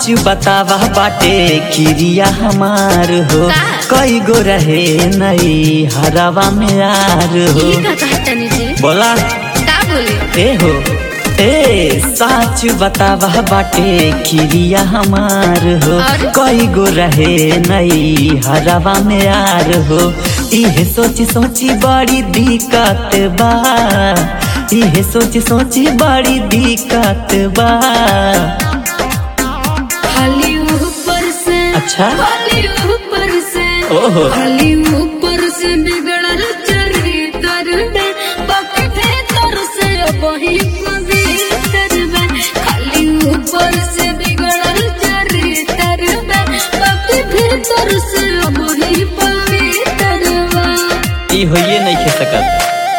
सच बतावा बाटे किरिया हमार हो का? कई गो रहे नई हरावा में यार हो ये का कहतनी जी बोला का बोले ए हो ए सच बतावा बाटे किरिया हमार हो और? कई गो रहे नई हरावा में यार हो इहे सोची सोची बड़ी दिक्कत बा इहे सोची सोची बड़ी दिक्कत बा खाली ऊपर से अच्छा खाली ऊपर से ओहो खाली ऊपर से बिगड़ल चरित्र में बाकी भीतर से वही पवित्र में खाली ऊपर से बिगड़ल चरित्र में बाकी भीतर से वही पवित्र में ई होइए नहीं खे सकत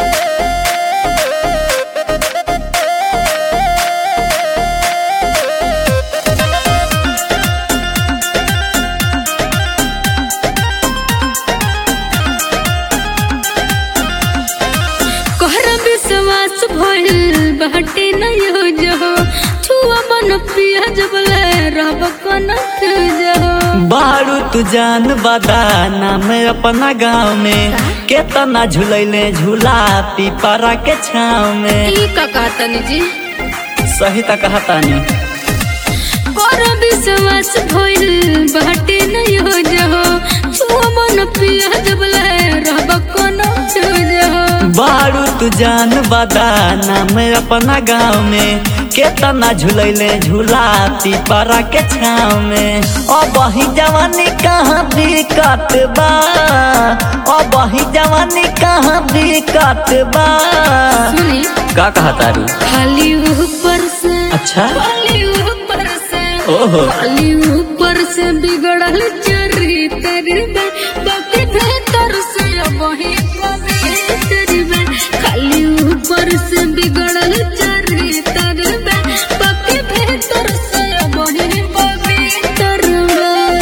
कोहरा विश्वास भइल बाटे नहीं हो जो छुआ मन पिया जबले रब कन जो बारू तू जान बदा नाम अपना गाँव में केतना झूलैले झूला पीपरा के छाव में ई का कहतनी जी सही तक कहतानी कोहरा विश्वास भइल बाटे नहीं हो जो छुआ मन पिया जबले रब कन जो बारू तू जान बदा नाम अपना गाँव में केतना झूलैले झूला पीपरा के छाव में ओ बही जवानी कहाँ दिक्कत बा ओ बही जवानी कहाँ दिक्कत बा सुनी का कहतारू खाली ऊपर से अच्छा खाली ऊपर से ओहो खाली ऊपर से बिगड़ल चरित्र में बाकी भीतर से वही पवित्र में खाली ऊपर से बिगड़ल चरित्र में बाकी भीतर से वही पवित्र में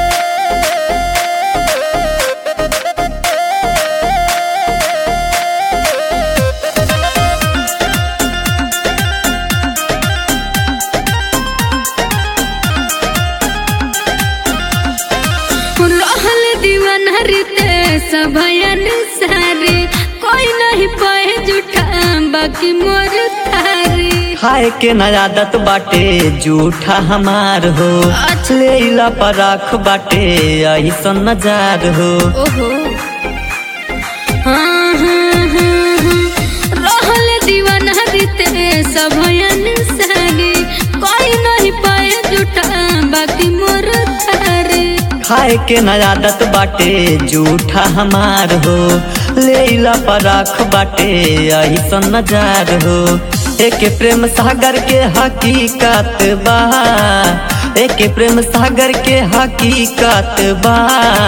रहल दीवाना रीते सभयन सारे कोई नहीं पाए जुठा बाकी मोर थारे खाए के न आदत बाटे जूठा हमार हो अच्छा। लेला पर आँख बाटे ऐसन नजार हो ओहो हाँ, हाँ, हाँ, हाँ। रहल दीवाना रीते सभयन सारे कोई नहीं पाए जुठा बाकी मोर थारे खाए के न आदत बाटे जूठा हमार हो लेला पर आँख बाटे ऐसन नजार हो एक प्रेम सागर के हकीकत बा एक प्रेम सागर के हकीकत बा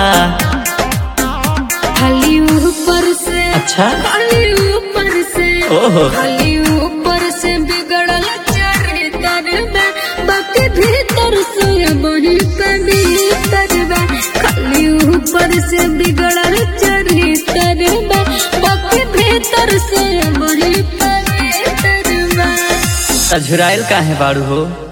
खाली ऊपर से अच्छा खाली ऊपर से ओहो खाली ऊपर से बिगड़ल चरित्र में बाकी भीतर से वही पवित्र में खाली ऊपर से बिगड़ल चरित्र में बाकी भीतर से वही पवित्र में झुराइल काहे बाड़ू हो